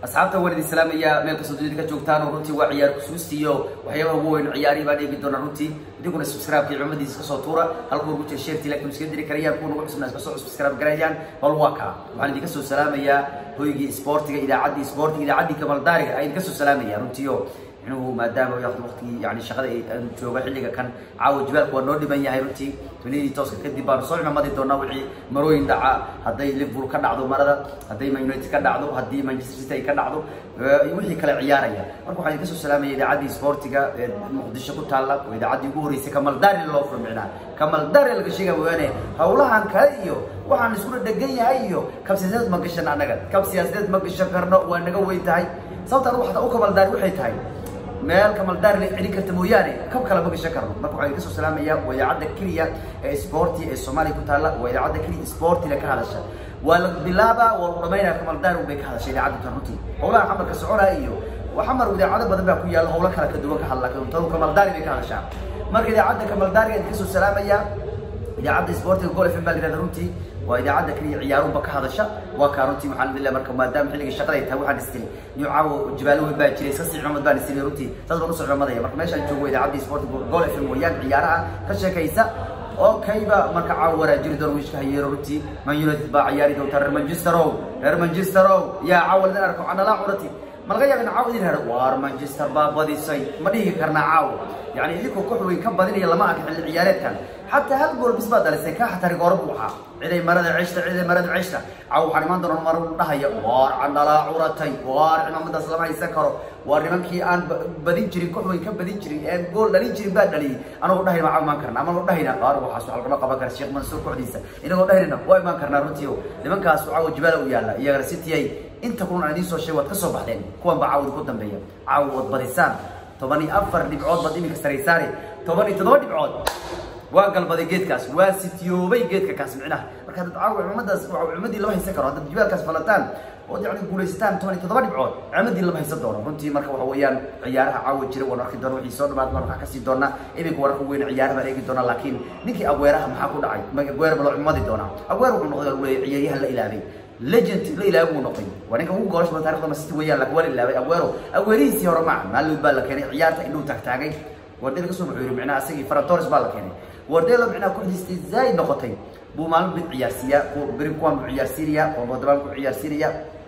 asxaabta waan idin salaamayaa meel kastoo dunida ka joogtaan oo runtii waa ciyaar kusuustiiyo waxyaabaha ugu weyn ciyaarihii baan eegi doonaa runtii idinkuna subscribe-kii cumadiisa kasoo tuura halkuu ugu jira sheertii laakiin iska diri karayaan kuwa nagu cusubna iska soo subscribe garayaan bal waa kaa waxaan idinka soo salaamayaa hoygii isboortiga idaacaddii isboortiga idaacaddii kamaldaariga ayaan idinka soo salaamaya runtiio inuu maadaama waqtigii yani shaqada aan jooga xilliga kan caawa jibaalku waa noo dhiban yahay runtii tunidii tooska kadib baanu soo cimamadi doonaa wixii marooyin dhaca hadday liverpool ka dhacdo marada hadday man united ka dhacdo haddii manchester city ay ka dhacdo wixii kale ciyaaraya marka waxaan idinka soo salaamaya idaacaddii sportiga ee muqdisho ku taalla oo idaacaddii ugu horreysay kamaldaari loo furo micnaa kamaldaari laga sheega mooyaane hawlahan kale iyo waxaan iskula dhegan yahay iyo kab siyaasadeed ma gashan annaga kab siyaasadeed ma gashan karno waa naga weyn tahay sababta anigu xataa u kamaldaari waxay tahay meel kamaldaar la celin karta mooyaane kab kale ma gashan karno marka waxaan idinka soo salaamaya waa idaacadda keliya ee sporti ee soomaaliya ku taalla waa idaacadda keliya sportina ka hadasha waa la bilaabaa waa lagu dhamaynaya kamaldaar un bay ka hadasha idaacadda tan runtii howlaha xamarka soconaya iyo xamar idaacado badan baa ku yaalla howlo kala ka duwan ka hadla tadu kamaldaari bay ka hadashaa marka idaacadda kamaldaariga idinka soo salaamaya idaacadda sportiga gol fm baa la yihahda runtii waa idaacadda keliya ciyaarunba ka hadasha waa kaa runtii waxaan idin leeyahay marka maadaama xilliga shaqada ay tahay waxaan istiri niyo caawo jibaalo weyn baa jiray iska sii cumad baan istiri runtii saas baan usoo cumadaya marka meeshaan joogo idaacadda sportiga gol fm weeyaan ciyaaraha ka sheekaysa oo kayba marka caawo waraajiri doon wiishka hayeero runtii man united baa ciyaari doonta reer manchesterow reer manchesterow yaa caawo ladan arko canalaa curati ma laga yaaba in caawo idin hero waar manchester baa badisay ma dhihi karnaa caawo yani idinkoo koox weyn ka badinaya lama arka xilli ciyaareedkan xataa hal gool bis baa dalisay ka xataa rigooro buu ahaa ciday marada ceshta ciday marada ceshta caawo waxaan imaan doonaa mar u dhahaya waar candhalaa curatay waar cimaamadaas lama haysan karo waar nimankii aan badin jirin koox weyn ka badin jirin een gool dhalin jirin baa dhaliyay anagoo dhahayna waa imaan karna ama dhahayna qaar waxaas waxa lagama qaban kara sheekh mansuur kooxdiisa inagoo dhahaynana waa imaan karnaa runtii o nimankaas caawo jibaala u yaalla iyagana city ay inta kulan aan idiin soo sheeg waad ka soo baxdeen kuwan baa caawda ku dambeeya caawo waad badisaan toban iyo afar dhibcood baad iminka saraysaane toban iyo toddoba dhibcood waa galbaday geedkaas waa sitiyoobay geedka kaas micnaha marka haddaad caawa cimamadaas cimadii lama haysan karo haddaad jibaalkaas falataan ood yani guulaysataan toban iyo toddoba dhibcood cimadii lama haysan doono runtii marka waxa weeyaan ciyaaraha caawa jira waan arki doona wixii soo dhamaad baan waxaa kasii doonaa iminka wararka weyn ciyaaraha baan eegi doonaa laakiin ninkii agweeraha maxaa ku dhacay agweer ma loo cimadi doonaa agweer wuxuu noqday lagu leeyahay ciyaaryahan la ilaabay legend la ilaabay uu noqday waa ninka ugu goolasha badan taarikhda masiti weeyaan laakiin waa la ilaabay agweero agweerihiisii hore maaha maalin baa la keenay ciyaarta indhuu taagtaagay wardayda kasoo wuxuu yidhi micnaha asagii faratores baa la keenay wardayda micnaha kooxdiistii zaaid noqotay buu maalin bid ciyaarsiiyaa beri kuwan buu ciyaarsiinaya kuwan bodobaan buu ciyaarsiinaya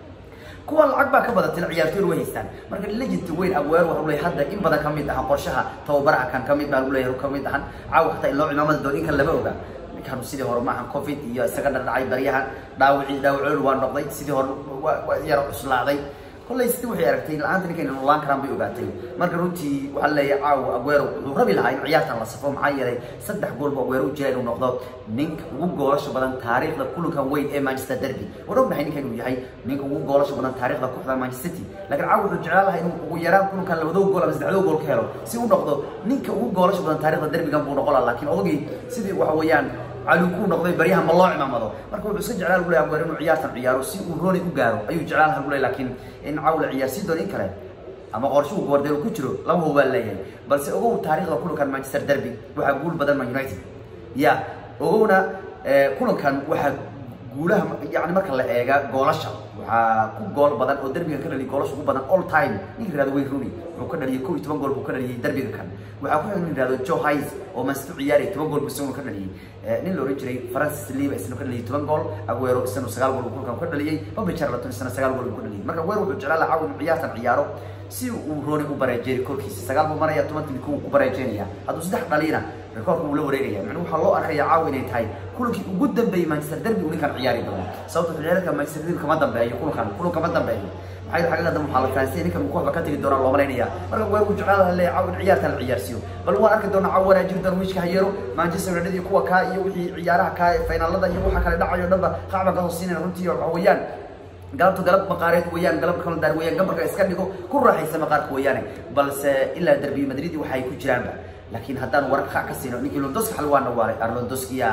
kuwan lacag baa ka badatay ciyaartoyna way haystaan marka legend weyn agweer waxa leeyahay hadda in badan ka mid ahan qorshaha tababaraha kan ka mid baa leeyahay ka mid ahan caawa xataa in loo cimaamada doon in kan lama oga ninkan sidii hore maahan covid iyo isaga dhardhacay baryahan dhaawicii dhaawacool waa noqday sidii hore waa yara cuslaaday kollay sidii waxay aragtay la-aanta ninkan inu laan karaan bay ogaatay marka runtii waxaa leeyahay caawa agweero wuxuu rabi lahaa in ciyaartan la safo maxaa yeelay saddex goolba agweero u jira inuu noqdo ninka ugu goolasha badan taariikhda kulankan weyn ee manchester derby waan ognahay ninkan inuu yahay ninka ugu goolasha badan taariikhda kooxda manchester city laakiin caawa wuxuu jeclaan lahaa inuu ugu yaraan kulankan labadoo gool ama saddexdoo gool ka helo si u noqdo ninka ugu goolasha badan taariikhda derbigan buu noqon lahaa laakiin odagii sidii waxa weeyaan cali ku noqday baryaha ma loo cimaamado marka wuxuu iska jeclaan lagu leeyahay agweer inuu ciyaartan ciyaaro si uu rooney u gaaro ayuu jeclaan lahaa lagu leeyahay laakiin in caaw la ciyaarsiin doono in kale ama qorshuhu guardiola ku jiro lama hubo baa leeyahay balse ogow taariikhda kulankan manchester derby waxaa guul badan man united ya ogowna kulankan waxaa guulaha yani marka la eega goolasha waxaa ku gool badan oo derbigan ka dhaliyay goolasha ugu badan all time ninka yirahdo wayne rooney wuxuu ka dhaliyay kow iyo toban gool buu ka dhaliyay derbiga kan waxaa ku xiga nin yirahdo joe hayes oo manchester ciyaaraya toban gool buu isaguna ka dhaliyay nin la oran jiray francis liba isna ka dhaliyay toban gool aguero isna sagaal gool buu kulkan ka dhaliyay bobby charlton isna sagaal gool buu ka dhaliyay marka aguero wuxuu jeclaan lahaa inuu ciyaartan ciyaaro si uu rooney u bareejeeyo korkiisa sagaal buu maraya tobantii ku ku bareejeynaya hadduu saddex dhaliyana rekoorka wuu la wareegaya macnuu waxaa loo arkaya caawa inay tahay kulankii ugu dambeeyey manchester derby uu ninkan ciyaari doono sababta ciyaareedka manchester derby kama dambeeyo kulankan kulan kama dambeeyo maxay xagga hadda waxaa la fahansay ninkan kooxda ka tagi doonaa loo malaynaya marka waa uu jeclaan lahaa leeyahay caawa in ciyaartan la ciyaarsiiyo bal waan arki doonaa caawa wanaajiri doona wiishka hayeero manchester united iyo kuwa kaa iyo wixii ciyaaraha kaa ee finaalada iyo waxa kale dhacayo dhanba qacban kasoo siinayna runtii waxa weeyaan galabta galab maqaareed weeyaan galab kalendar weeyaan gambarka iska dhigo ku raaxaysa maqaarka weeyaane balse ilaa derbi madrid waxay ku jiraanba laakiin haddaan wararka ka siino ninkii londoski xal waa nawaalay arlondoskiya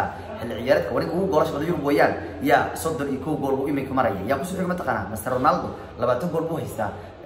xilli ciyaareedka waa ninka ugu goolasha badan yurub weeyaan yaa soddon iyo kow gool buu iminka maraya yaa kusoo xiga mataqaanaa master ronaldo labaatan gool buu haystaa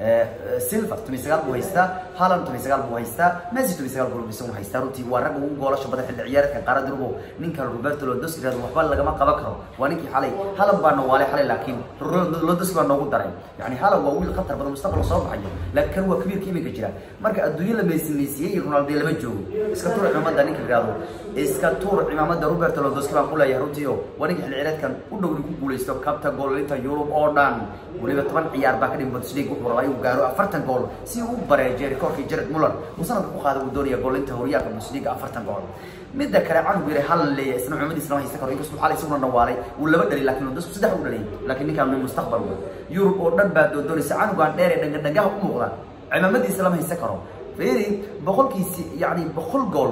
silver toban sagaal buu haystaa haaland toban sagaal buu haystaa messi toban sagaal gool isagu haystaa runtii waa ragga ugu goolasha badan xilli ciyaareedka qaarada yurub ninka roberto lewandowski yirahdo waxba lagama qaban karo waa ninkii xalay haaland baa nawaalay xalay laakiin lewandowski baa noogu daray yani haaland waa wiil khatar badan mustaqbal soo baxayo laakiin kan waa kabiirka iminka jira marka adduunyo la meysimeysiyey iyo ronaldo lama joogo iska tuur cimaamada ninka yirahdo iska tuur cimaamada roberto lewandowski baan ku leeyahay runtii oo waa ninka xilli ciyaareedkan u dhow ku guuleysto kabta goolinta yurub oo dhan weliba toban ciyaar baa ka dhimi bundesliga wuxuu rabaa inuu gaaro afartan gool si uu u bareejeyo rikoorkii jared muller uu sanadka ku qaada uu doonaya goolinta horyaalka bundesliga afartan gool midda kale canug yare halan leeyahay isna cumadiisa lama haysan karo inkastoo xalay isaguna dhawaalay wuu laba dhali laakiin dadku saddex u dhalay laakiin ninkaan min mustaqbal wa yurub oo dhan baa doodoonaysa canugaan dheer ee dhangadhangaha u muuqda cimaamadiisa lama haysan karo fiiri boqolkiisi yacni boqol gool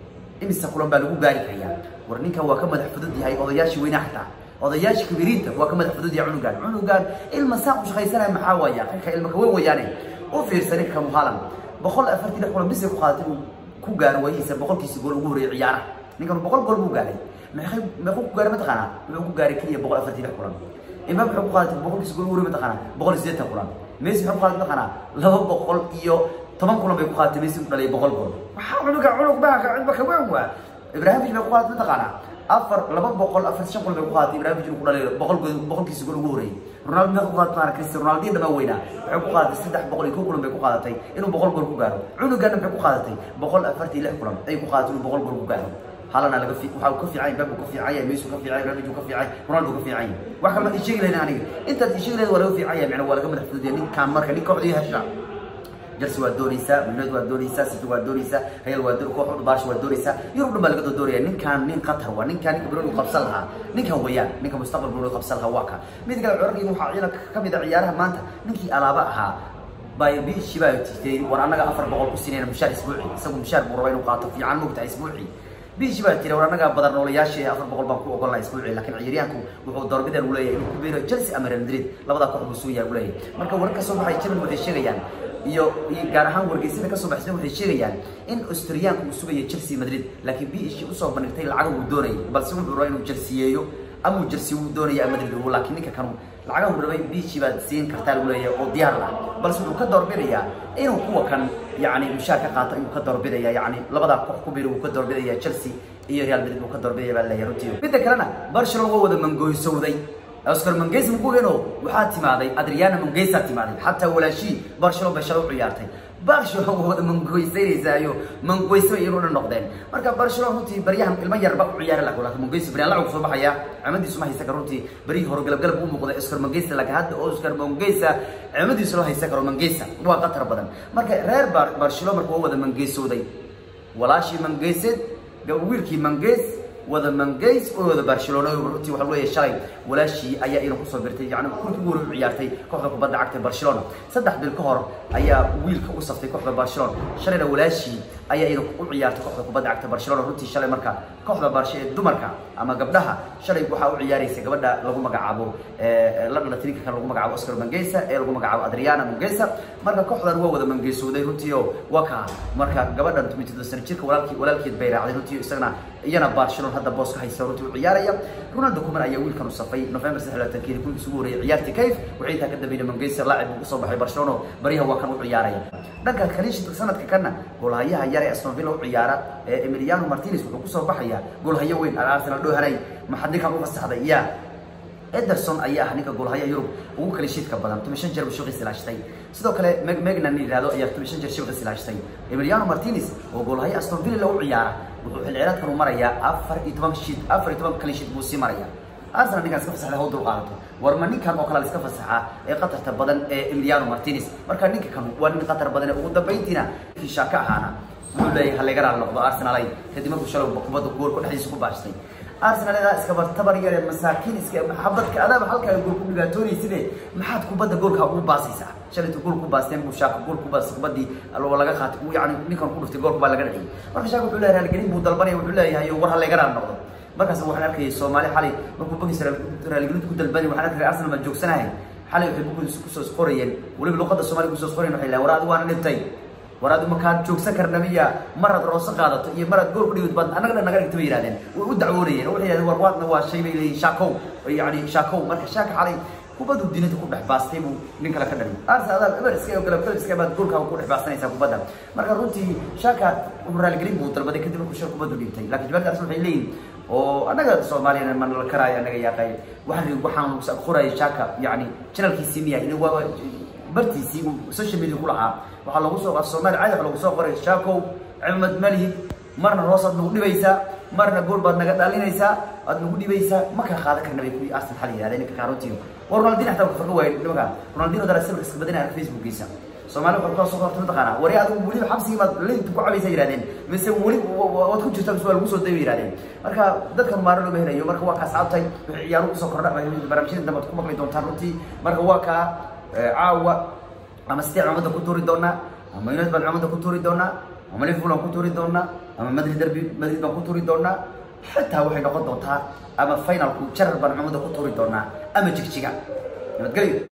imisa kulan baa lagu gaari karayaa war ninkan waa ka madax fudud yahay odayaashii weynaa xataa odayaasha kabiriinta waa ka madax fudud yahay cunugaan cunugaan ilma saan u shaqaysanaya maxaa waaya qinka ilma kaweyn wayaane u fiirsa ninka muhalan boqol afartii lix kulan bisay ku qaadatay inuu ku gaaro waayihiisa boqolkiisi gool ugu horreeyay ciyaaraha ninkan boqol gool buu gaaray meeqay meequu ku gaaray mataqaanaa wuxuu ku gaaray keliya boqol afartii lix kulan imaam wuxuu ku qaadatay boqolkiisi gool ugu horreeyay mataqaanaa boqol iyo siddeetan kulan messi wuxuu ku qaadatay mataqaanaa laba boqol iyo toban kulan bay ku qaadatay messi ku dhalay boqol gool waxaa cunuga cunug baa cidba ka weyn waa ibrahimovic bay ku qaadatay mataqaanaa afar laba boqol afar shan kulan bay ku qaadatay ibrahimovic inuu ku dhalay boqol gool boqolkiisi gool ugu horreeyay ronaldo meeqa ku qaadatay mataqaanaa cristiano ronaldo dhamaa weynaa waxay ku qaadatay saddex boqol iyo kow kulan bay ku qaadatay inuu boqol gool ku gaaro cunugana maxay ku qaadatay boqol afartii lix kulan ay ku qaadatay inuu boqol gool ku gaaro halana laga fi waxa uu ka fiican yahay ka fiican yahay Messi ka fiican yahay Ronaldo ka fiican yahay Ronaldo ka fiican yahay wax kale ma sheegi lahayn aniga intaad sheegi lahayd waa laga fiican yahay macna waa laga madax fudud yahay ninkan marka ninka kooxdii hesha Chelsea waa doonaysaa United waa doonaysaa City waa doonaysaa Real waa doonaysaa kooxda Barca waa doonaysaa Yurub dhan baa laga doonaya ninkan nin qatar waa ninkan ninka Bruno qabsan lahaa ninkan weeyaan ninka mustaqbal Bruno qabsan lahaa waa ka mid kale curarkii waxa ciidan ka mid ah ciyaaraha maanta ninkii alaaba ahaa bay biishi baa tigtay war annaga afar boqol ku siinayna mushaar isbuuci isagu mushaar buu rabaa inuu qaato fiican mugta isbuuci biishi baa tiri war annaga badan noolayaashii afar boqol baan ku ogolnaa isbuuci laakiin ciyaaryahanku wuxuu doorbideen u leeyahay inuu ku biiro Chelsea ama Real Madrid labada koox buu soo yahay u leeyahay marka warka soo baxay Chelsea waxay sheegayaan iyo gaar ahaan wargeysyada kasoo baxsay waxay sheegayaan in Australiaanku uu sugayo Chelsea Madrid laakiin biishi u soo bandhigtay lacag uu doonayay balse wuxuu rabaa inuu Chelsea ama uu Chelsea uu doonaya Madrid uu laakiin ninka kanu lacagaha uu rabay biishi baad siin kartaa lagu leeyahay oo diyaar ah balse wuxuu ka doorbidayaa inuu kuwa kan yacni mushaar ka qaato inuu ka doorbidaya yacni labadaa koox ku biiro uu ka doorbidaya Chelsea iyo Real Madrid uu ka doorbidaya baa leeyahay runtii midda kalena Barcelona waa wada mangooysowday Oscar Manguez mugugeno waxaa timaaday Adriana Manguez timaaday xataa walaashi Barcelona bay shalay u ciyaartay Barcelona waa wada mangoysaynaysayo mangoyso inuu dhan noqdeen marka Barcelona runtii baryahan ilma yarba u ciyaar la kula Manguez bari la soo baxaya amadiisu ma haysa karo runtii bari hore galab galab uu muuqday Oscar Manguez laakiin hadda Oscar Manguez amadiisu loo haysa karo Manguez waa qatar badan marka reer Barcelona markuu wada mangeysooday walaashi Manguez wiilkii Manguez wada Manguez oo wada Barcelona runtii waxa weeye shalay walaashii ayaa inuu kusoo birtay yacni kulkii ugu horreeyay ciyaartay kooxda kubadda cagta Barcelona saddex bil ka hor ayaa wiilka u saftay kooxda Barcelona shalayna walaashii ayaa inuu u ciyaartay kooxda kubadda cagta Barcelona runtii shalay marka kooxda Barcelona ee dumarka ama gabdhaha shalay waxa u ciyaaraysa gabadha lagu magacaabo ee la dhalatay ninka lagu magacaabo Oscar Manguez ee lagu magacaabo Adriana Manguez marka kooxdan waa wada Manguezooday runtii oo waka marka gabadhan 22 sano jirka walaalkii walaalkeed bay raacday runtii isagana iyana Barcelona hadda boos ka haysa runtii u ciyaaraya Ronaldo Koeman ayaa wiilkan u safay November 23 kun isugu horeeyay ciyaartii kayf waxay intaa ka dambeeyay Manguez laacib uu soo baxay Barcelona bariha waa kan u ciyaaraya dhanka kaliishta sanadka kana goolahayaha yar ee Aston Villa u ciyaara ee Emiliano Martinez wuxuu ku soo baxaya goolhayo weyn Arsenal dhoo haray maxadinkan u fasaxday yaa Ederson ayaa ah ninka goolhaya Yurub ugu kala shidka badan 15 jeer buu shaqo ilaashtay sidoo kale Meg Megnan yiraahdo ayaa 15 jeer shaqo ilaashtay Emiliano Martinez oo goolhaya Aston Villa u ciyaara wuxuu xil ciyaareedkan u marayaa 14 shid 14 kala shid buu sii marayaa Arsenal ninkaas ka fasaxday hawdul qaadato warma ninkan oo kale iska fasaxa ee qatarta badan ee Emiliano Martinez marka ninka kan waa nin qatar badan ee ugu dambeyntiina fi shaka ahaana wuxuu leeyahay hal gaar noqdo Arsenal ay kadib markuu shalay kubadda gool ku dhexdiisa ku baashtay Arsenal ida iska bartabar yar masaakiin iska xabadka adaab halka ay gool ku dhigaatoonaysidee maxaad kubadda goolka ugu baasaysaa shalaytu gool ku baasteen buu shaaka gool ku baas kubadii aloo laga qaatay uu yacni ninkan ku dhuftay goolka baa laga dhigay marka shaaka wuxuu leeyahay halgelin buu dalbanaya wuxuu leeyahay war hal gaar noqdo markaas waxaan arkayay Soomaali xalay markuu bogis raaligelinta ku dalbanay waxaan arkayay Arsenal ma joogsanahay xalay waxay bogis ku soo qorayeen waliba luqadda Soomaali ku soo qorayeen waxay leeyahay war adigu waan dhintay war aad makaan joogsan karna miya maraad rooso qaadato iyo maraad gool ku dhigid baad annaga dhan naga dhigta bay yidhahdeen way u dacwoonayeen waxay yidhahdeen war waadna waa shay bay leeyihin shaakow yani shaakow marka shaaka xalay kubaddu dinada ku dhex baastay buu nin kale ka dhaliy arse adaa eber iska galab galab iska baad goolkaa ku dhex baastanaysaa kubadda marka runtii shaaka wuxuu raaligelin buu dalbaday kadib markuu shir kubaddu dhintay laakiin jibaarka arsenal waxay leeyihin oo annaga soomaaliyana ma nala karaayo annaga yaaqay waxaan waxaan qoraya shaaka yani janalkiisii miya in waaba bartiisii uu social media ku lahaa waxaa lagu soo qaata soomaaliya caadi waxa lagu soo qoray shaakow cimad malihid marna hoosaad nagu dhibaysaa marna gool baad naga dhalinaysaa aad nagu dhibaysaa ma kala qaadan karna bay kuwii arsenal xal yidhahdeen ninka kaarotiyo war ronaldin xataa farqa waayo nimanka ronaldino dara sawirka iska badanaya facebookiisa soomaali waxaa kusoo horta mataqaana wari adigu weliba xabsigii baad linta ku cabaysa yidhahdeen mise weli waad ku jirtaa mise waa lagu soo dayay yidhahdeen marka dadkan maaro looma helayo marka waa kaa saabtay wixii ciyaaruhu kusoo kordha barnaamijyada dambe ad ku maqli doontaan runtii marka waa kaa caawa ama sidee cumada ku tuuri doonaa ama united baan cumada ku tuuri doonaa ama liverpool aan ku tuuri doonaa ama madrid derby madrid baan ku tuuri doonaa xitaa waxay noqon doontaa ama finalku jarar baan cumada ku tuuri doonaa ama jigjiga nabadgelyo